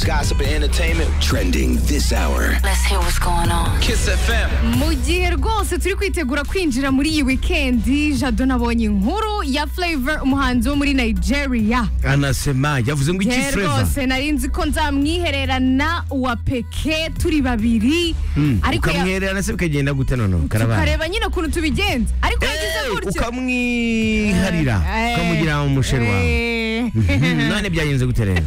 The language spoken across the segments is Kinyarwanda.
gossip, and entertainment. Trending this hour. Let's hear what's going on. Kiss FM. mu gihe rwose turi kwitegura kwinjira muri iyi wikendi jado nabonye inkuru ya flavor umuhanzi wo muri nigeria anasema yavuze ngo iki Ye fureva rwose nari nzi ko nzamwihererana wa peke turi babiri ariko ya- ukamwihererana se bikagenda gute noneho karabana ukareba nyine ukuntu tubigenza ariko yagize gutyo ukamwiharira Eh, ukamugira mu musheru wawe eh. Mhm, none byagenze gute rero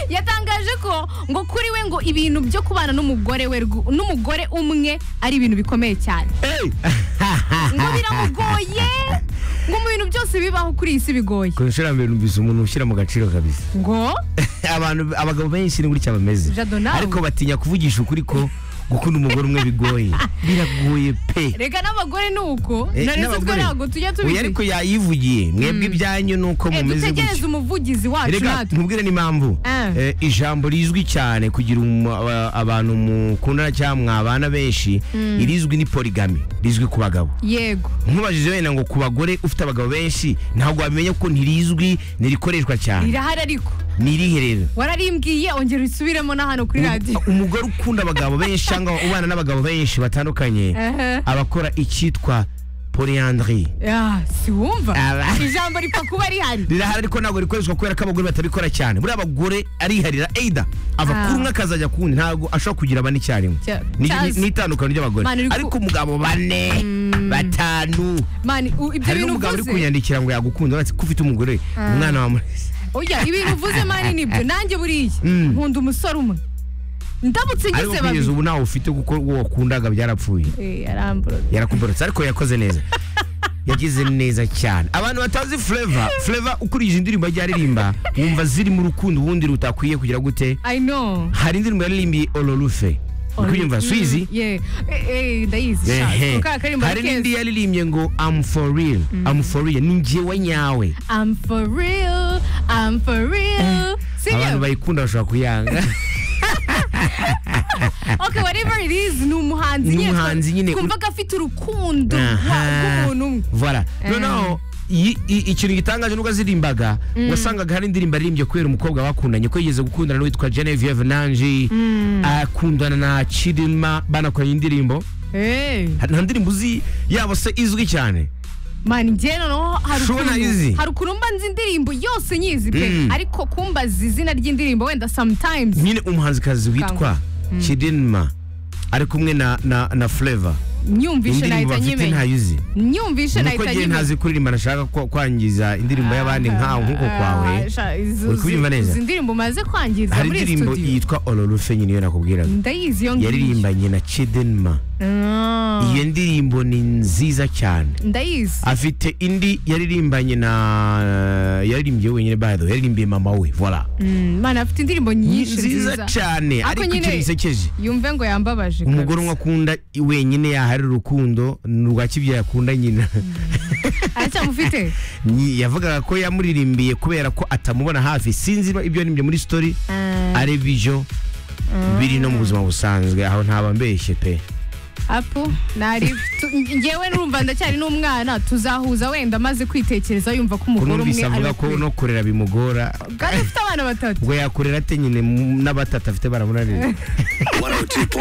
yatangaje ko ngo kuri we ngo ibintu byo kubana n'umugore we rgu- n'umugore umwe ari ibintu bikomeye cyane ngo biramugoye ngo mu bintu byose bibaho kuri iyi si bigoye ku nshuro ya mbere numvise umuntu ushyira mu gaciro kabisa ngo abantu abagabo benshi ni gutya bameze Jado nawe. ariko batinya kuvugisha ukuri ko gukunda umugore umwe bigoye biragoye pe reka n'abagore ni uko Eh, nari nzi twe n'abagore. ntabwo tujya Oya, ariko tubizi yayivugiye mwebwe ibyanyu ni uko Eh, mumeze dutegereze gutya umuvugizi wacu reka natwe nkubwire n'impamvu Ah. Eh, ijambo rizwi cyane kugira umu- aba- abantu mukundana cyangwa mwabana benshi irizwi ni porigami rizwi ku bagabo yego nkubajije wenda ngo ku bagore ufite abagabo benshi ntabwo wamenya ko ntirizwi ntirikoreshwa cyane rirahari ariko nirihe rero wararimbwiye ongera usubiremo na hano kuri radiyo umugore ukunda abagabo benshi cyangwa ubana n'abagabo benshi batandukanye Aha. abakora icyitwa polyandry Ya, si wumva Aba- ijambo ripfa kuba rihari rirahari ariko ntabwo rikoreshwa kubera ko abagore batabikora cyane buriya abagore ariharira eida ava Ah. kuri umwe akazajya ku wundi ntabwo ashobora kugira bane icyarimwe Cya- Ni- ni- cyazi. ni itandukano ry'abagore Mani, uri ku- ariko umugabo bane batanu mani u- ibyo hari bintu n'umugabo uri uvuze kunyandikira ngo yagukunda uretse ko ufite umugore umwana wa murezi oya ibintu uvuze mani nibyo nanjye buriya nkunda umusore umwe ndamutse ariko ngize kugeza babiri ubu ntawe ufite kuko uwo wakundaga byarapfuye Eh, yarambuye yarakuborotse ariko yakoze neza yagize neza cyane abantu batazi fureva fureva ukurije indirimbo ajya aririmba wumva ziri mu rukundo ubundi rutakwiye kugira gute i know hari indirimbo yaririmbiye olorufe ukuyumva suizi Yeah. Eh, eh, ndayizi sha. Ako kara karimbo hari ari n'indi keza. yaririmbye ngo am for real am for real ni njyewe nyawe I'm for real, I'm for real. abantu Sibyo? bayikunda bashobora kuyanga Okay, whatever it is, ni umuhanzi Ni nyine. umuhanzi nyine. Kumva ko afite urukundo Aha. rw'umuntu umwe. Voilà. noneho i- i- ikintu gitangaje nubwo azirimbaga wasangaga hari indirimbo aririmbye kubera umukobwa bakundanye ko yigeze gukundana n'uwitwa Genevieve Nanji akundana na Chidinma banakoranye indirimbo Eh, Hari- nta ndirimbo uzi yabo se izwi cyane man njye noneho hari Shona izi. ukuntu hari ukuntu mba nzi indirimbo yose nyizi pe Mm. ariko kumbaza izina ry'indirimbo wenda sometimes nyine umuhanzikazi witwa Chidinma ari kumwe na na, na Flavor nyumvishe indirimbo nahita bafite nyimenya ntayizi nyumvishe nuko nahita njye nyimenya ntazi kuririmba nashaka kwa- kwangiza indirimbo y'abandi nkawe nk'uko kwawe Uri kubyumva neza? izi ndirimbo umaze kwangiza hari muri indirimbo studio yitwa Olorufe nyine iyo nakubwiraga ndayizi iyo ngiyo yaririmbanye na Chidinma Ah, iyo ndirimbo ni nziza cyane ndayizi afite indi yaririmbanye na yaririmbye wenyine bado yaririmbiye mama we vola Mm, mana afite indirimbo nyinshi nziza cyane Ariko ariko ikintu nyine- gisekeje yumve ngo yambabaje umugore umwe kabisa. akunda wenyine yahari urukundo ni urwa kibyeyi akunda nyina aracyamufite Nyi- yavugaga ko yamuririmbiye kubera ko atamubona hafi sinzi ibyo yarimbye muri story ari byo biri no mu buzima busanzwe aho ntaba mbeshye pe apu nari tu- ngewe nurumva ndacyari n'umwana tuzahuza wenda amaze kwitekereza yumva ko umugore umwe kunumvise avuga ko ari no kurera bimugora kandi afite abana batatu ubwo yakurera ate nyine mu- n'abatatu afite baramunanira 102.